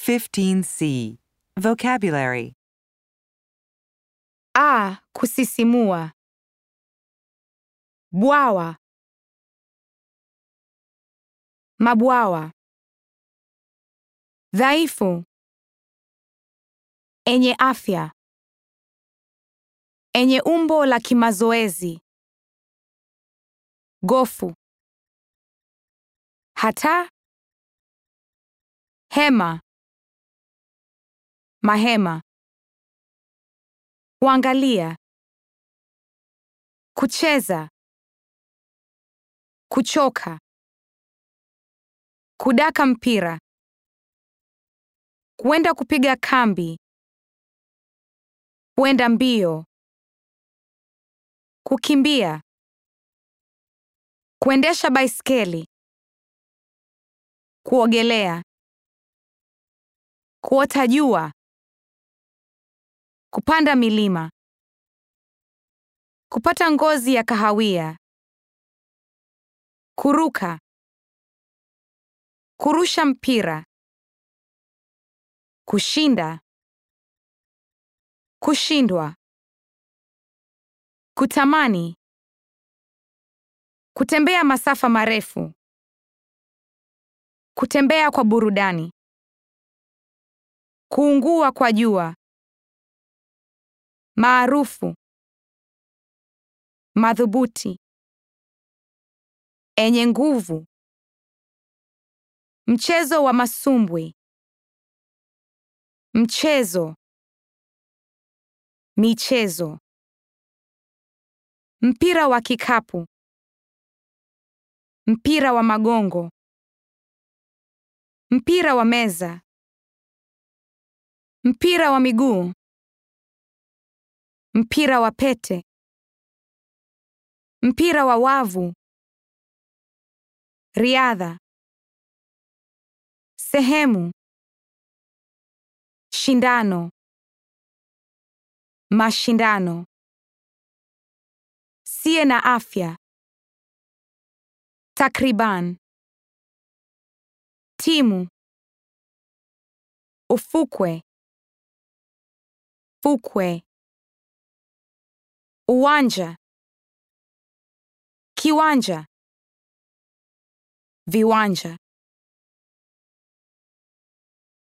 15C. Vocabulary. A. Kusisimua. Bwawa. Mabwawa. Dhaifu. Enye afya. Enye umbo la kimazoezi. Gofu. Hata. Hema. Mahema. Kuangalia. Kucheza. Kuchoka. Kudaka mpira. Kuenda kupiga kambi. Kuenda mbio. Kukimbia. Kuendesha baiskeli. Kuogelea. Kuota jua. Kupanda milima. Kupata ngozi ya kahawia. Kuruka. Kurusha mpira. Kushinda. Kushindwa. Kutamani. Kutembea masafa marefu. Kutembea kwa burudani. Kuungua kwa jua. Maarufu. Madhubuti. Enye nguvu. Mchezo wa masumbwi. Mchezo. Michezo. Mpira wa kikapu. Mpira wa magongo. Mpira wa meza. Mpira wa miguu. Mpira wa pete. Mpira wa wavu. Riadha. Sehemu. Shindano. Mashindano. Sie na afya. Takriban. Timu. Ufukwe. Fukwe. Uwanja. Kiwanja. Viwanja.